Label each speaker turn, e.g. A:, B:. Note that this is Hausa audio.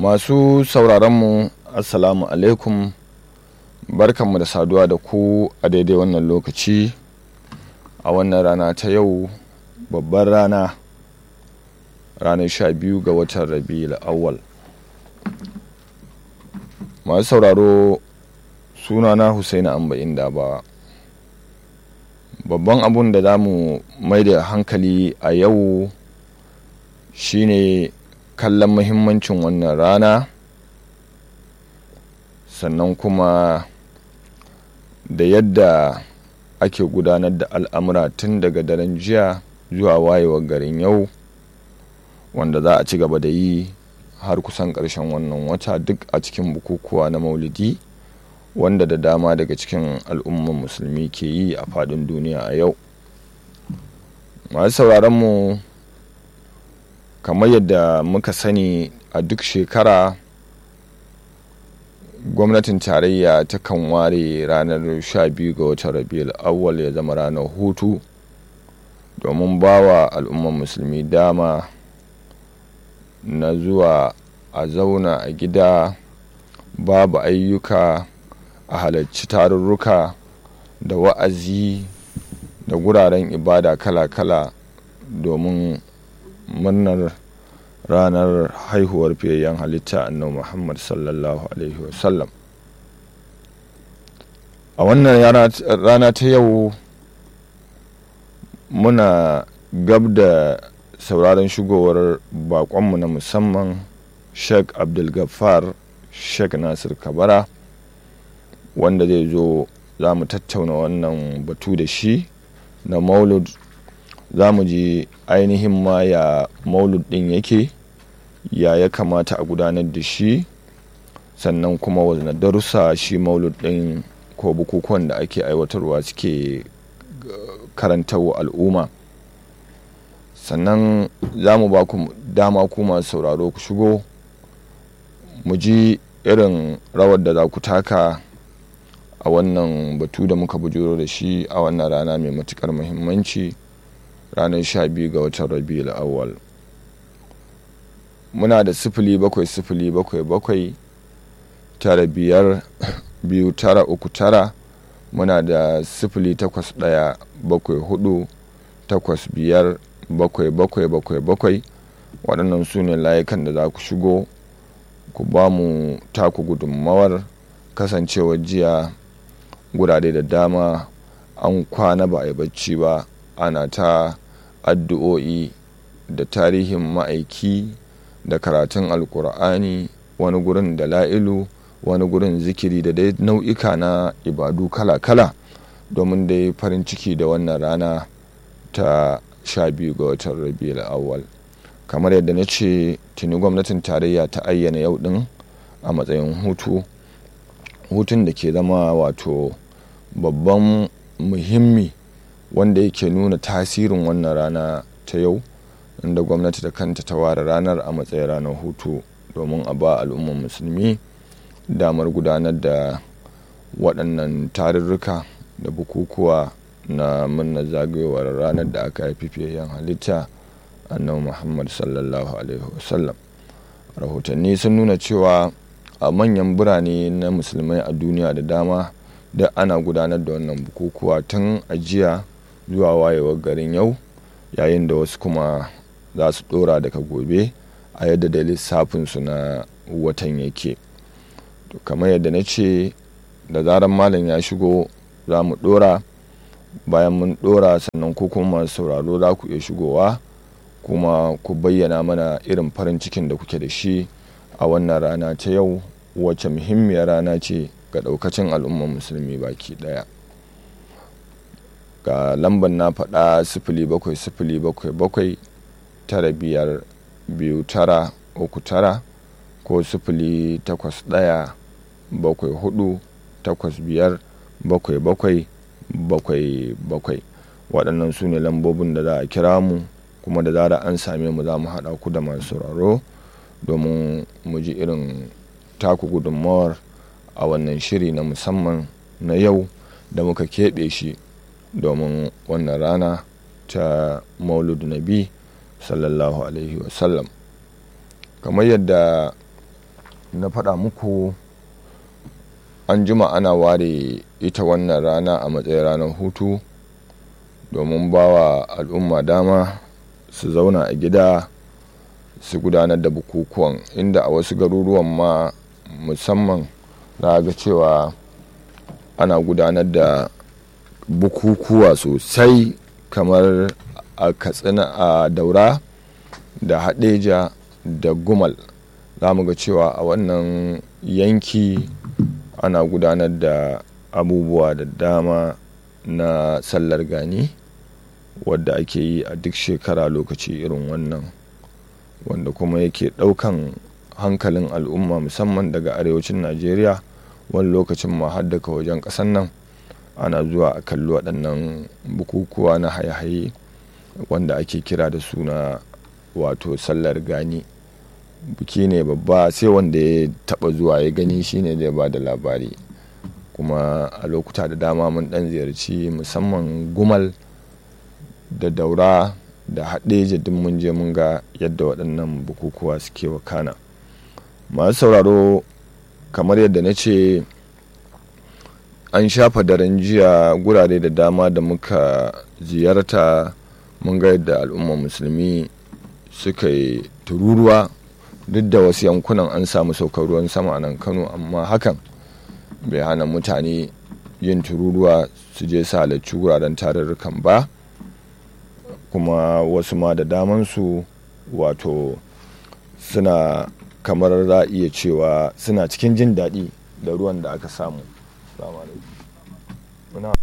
A: masu sauraronmu assalamu alaikum barkanmu da saduwa da ku a daidai wannan lokaci a wannan rana ta yau babbar rana ranar sha biyu ga watan rabi'ul awwal masu sauraro sunana husaini amba inda ba babban abun da za mu mai da hankali a yau shine kallon muhimmancin wannan rana sannan kuma da yadda ake gudanar da al'amura tun daga daren jiya zuwa wayewar garin yau wanda za a ci gaba da yi har kusan ƙarshen wannan wata duk a cikin bukukuwa na maulidi wanda da dama daga cikin al'umman musulmi ke yi a faɗin duniya a yau masu sauraronmu kamar yadda muka sani a duk shekara gwamnatin tarayya ta kan ware ranar 12 ga watan rabiul awwal ya zama ranar hutu domin bawa al'ummar musulmi dama na zuwa a zauna a gida babu ayyuka a halarci tarurruka da wa'azi da guraren ibada kala-kala domin murnar ranar haihuwar fiyayyen halitta annabi muhammad sallallahu alaihi wasallam a wannan rana ta yau muna gab da sauraron shigowar bakonmu na musamman sheikh abdulgafar sheikh nasir kabara wanda zai zo za mu tattauna wannan batu da shi na maulud za mu ji ainihin ma ya maulud ɗin yake ya ya kamata a gudanar da shi sannan kuma wazna darussa shi maulud ɗin ko bukukuwan da ake aiwatarwa suke karantarwa al'umma sannan za mu ba ku dama ku masu sauraro ku shigo mu ji irin rawar da za ku taka a wannan batu da muka bujuro da shi a wannan rana mai matukar muhimmanci ranar sha biyu ga watan rabiul awwal muna da sifili bakwai sifili bakwai bakwai tara biyar biyu tara uku tara muna da sifili takwas ɗaya bakwai hudu takwas biyar bakwai bakwai bakwai bakwai waɗannan su ne layukan da za ku shigo ku ba mu taku gudunmawar kasancewar jiya gurare da dama an kwana ba a yi bacci ba ana ta addu'o'i da tarihin ma'aiki da karatun alkur'ani wani gurin da la'ilu wani gurin zikiri da dai nau'ika na ibadu kala-kala domin dai farin ciki da wannan rana ta sha biyu ga watan rabiul awwal kamar yadda na ce tuni gwamnatin tarayya ta ayyana yau din a matsayin hutu hutun da ke zama wato babban muhimmi wanda yake nuna tasirin wannan rana ta yau inda gwamnati da kanta ta ware ranar a matsayin ranar hutu domin a ba al'ummar musulmi damar gudanar da waɗannan tarurruka da bukukuwa na murnar zagayowar ranar da aka haifi fiyayyen halitta annabi muhammad sallallahu alaihi wasallam rahotanni sun nuna cewa a manyan birane na musulmai a duniya da dama da ana gudanar da wannan bukukuwa tun ajiya zuwa wayewar garin yau yayin da wasu kuma za su dora daga gobe a yadda da lissafinsu na watan yake to kamar yadda na ce da zarar malam ya shigo za mu dora bayan mun dora sannan ko kuma sauraro za ku iya shigowa kuma ku bayyana mana irin farin cikin da kuke da shi a wannan rana ta yau wacce muhimmiyar rana ce ga daukacin al'ummar musulmi baki daya ga lambar na faɗa sifili bakwai sifili bakwai bakwai tara biyar biyu tara uku tara ko sifili takwas ɗaya bakwai hudu takwas biyar bakwai bakwai bakwai bakwai waɗannan su ne lambobin da za a kira mu kuma da zara an same mu za mu haɗa ku da masu sauraro domin mu ji irin taku gudunmawar a wannan shiri na musamman na yau da muka keɓe shi domin wannan rana ta maulud nabi sallallahu alaihi wasallam kamar yadda na faɗa muku an jima ana ware ita wannan rana a matsayin ranar hutu domin bawa al'umma dama su zauna a gida su gudanar da bukukuwan inda a wasu garuruwan ma musamman na ga cewa ana gudanar da bukukuwa sosai kamar a katsina a daura da haɗeja da gumal za mu ga cewa a wannan yanki ana gudanar da abubuwa da dama na sallar gani wadda ake yi a duk shekara lokaci irin wannan wanda kuma yake ɗaukan hankalin al'umma musamman daga arewacin najeriya wani lokacin ma har daga wajen ƙasan nan ana zuwa a kalli waɗannan bukukuwa na haye-haye wanda ake kira da suna wato sallar gani biki ne babba sai wanda ya taɓa zuwa ya gani shine zai ba da labari kuma a lokuta da dama mun ɗan ziyarci musamman gumal da daura da haɗe duk mun je mun ga yadda waɗannan bukukuwa suke wakana masu sauraro kamar yadda na ce an shafa daren jiya gurare da dama da muka ziyarta mun ga yadda al'ummar musulmi suka yi tururuwa duk da wasu yankunan an samu saukar ruwan sama a nan kano amma hakan bai hana mutane yin tururuwa su je su halarci wuraren tarurrukan ba kuma wasu ma da damansu wato suna kamar za iya cewa suna cikin jin daɗi da ruwan da aka samu